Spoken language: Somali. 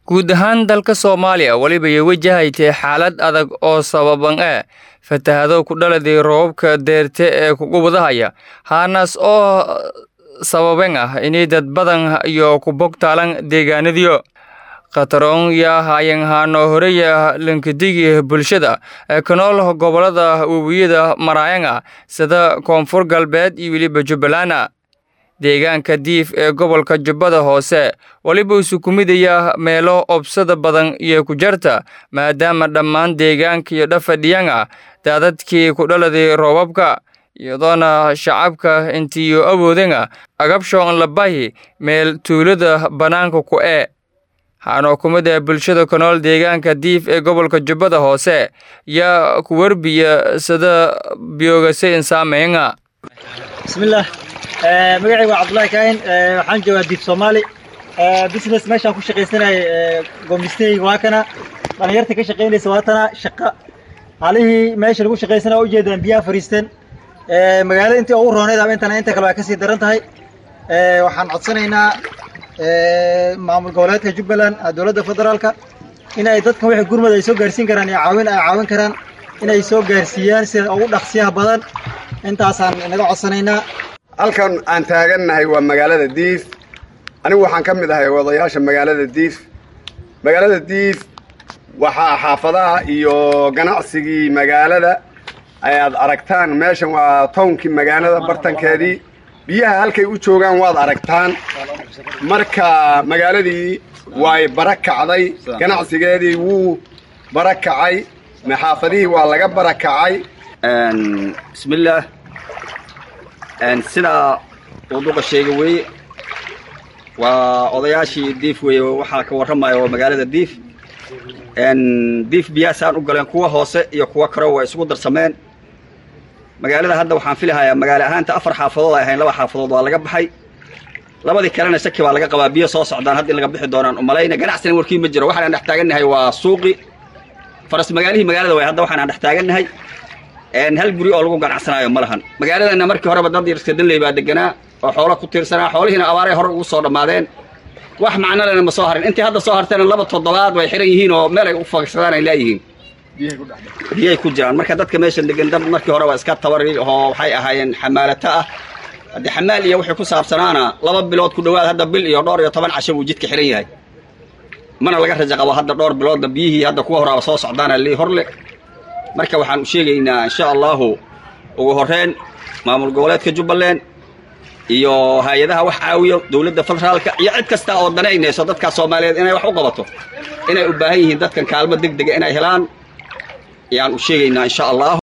guud ahaan dalka soomaaliya weliba ay wajahaytay xaalad adag oo sababan ah fatahado ku dhaladay roobabka deerte ee kugubadahaya haanaas oo sababen ah inay dad badan iyo ku bogtaalan deegaanadiyo khataroon yaa hayan haano horeya lankadigi bulshada ee ka nool gobolada webiyada maraayanga sida koonfur galbeed iyo weliba jubbalana deegaanka diif ee gobolka jubbada hoose weliba isu kumidaya meelo obsada badan iyo ku jarta maadaama dhammaan deegaanka iyo dhafadhiyanga daadadkii ku dhaladay roobabka iyadoona shacabka intiiyo awoodanga agabshoon labahi meel tuulada bannaanka ku ee haanoo kumida bulshada ka nool deegaanka diif ee gobolka jubbada hoose yaa ku werbiya sida biyoogase insaameynga bismillaah magacayga waa cabdullaahi kaahin waxaan joogaa diif soomaali business meeshaan ku shaqaysanaya goomistahayga waa kana dhalinyarta ka shaqaynaysa waa tana shaqa halihii meesha lagu shaqaysanaya waa ujeedaan biyaha fariisteen magaalada intii ugu rooneyd ama intana inta kale waa kasii daran tahay waxaan codsanaynaa maamul goboleedka jubbaland dowladda federaalka in ay dadkan wixii gurmad ay soo gaarsiin karaan iyo caawin ay caawin karaan inay soo gaarsiiyaan sida ugu dhaqsiyaha badan intaasaan inaga codsanaynaa halkan aan taagannahay waa magaalada diif anigu waxaan ka mid ahay odayaasha magaalada diif magaalada diif waxaa xaafadaha iyo ganacsigii magaalada ayaad aragtaan meeshan waa townkii magaalada bartankeedii biyaha halkay u joogaan waad aragtaan marka magaaladii way bara kacday ganacsigeedii wuu bara kacay maxaafadihii waa laga bara kacay bismillaah sidaa uu duqa sheega weeye waa odayaashii diif weeye waxaa ka warramaya waa magaalada diif diif biyahaasaan u galeen kuwa hoose iyo kuwa karo waa isugu darsameen magaalada hadda waxaan filahayaa magaalo ahaanta afar xaafadood ay ahayn laba xaafadood waa laga baxay labadii kalena shaki baa laga qabaa biyo soo socdaan hadda in laga bixi doonaan umalayna ganacsina warkii ma jiro waxaan dhex taagannahay waa suuqi faras magaalihii magaalada way hadda waxaan dhex taagannahay hal guri oo lagu ganacsanaayo ma lahan magaaladana markii horeba dad yarska danley baa deganaa oo xoolo ku tiirsanaa xoolihiina abaaray hore ugu soo dhammaadeen wax macnolena ma soo harin intii hadda soo harteena laba toddobaad way xihan yihiin oo meel ay u fagsadaan ay laayihiin biyay ku jiraan marka dadka meeshan degan dad markii hore waa iska tabari oo waxay ahaayeen xamaalato ah haddii xamaal iyo wixii ku saabsanaana laba bilood ku dhowaad hadda bil iyo dhowr iyo toban casho buu jidka xihan yahay mana laga rajo qabo hadda dhowr biloodna biyihii hadda kuwa horaaba soo socdaana lii horle marka waxaan u sheegaynaa insha allahu ugu horreyn maamul goboleedka jubbaland iyo hay-adaha wax caawiyo dowladda federaalka iyo cid kasta oo danaynayso dadkaa soomaaliyeed inay wax u qabato inay u baahan yihiin dadkan kaalmo deg dega inay helaan ayaan u sheegaynaa insha allah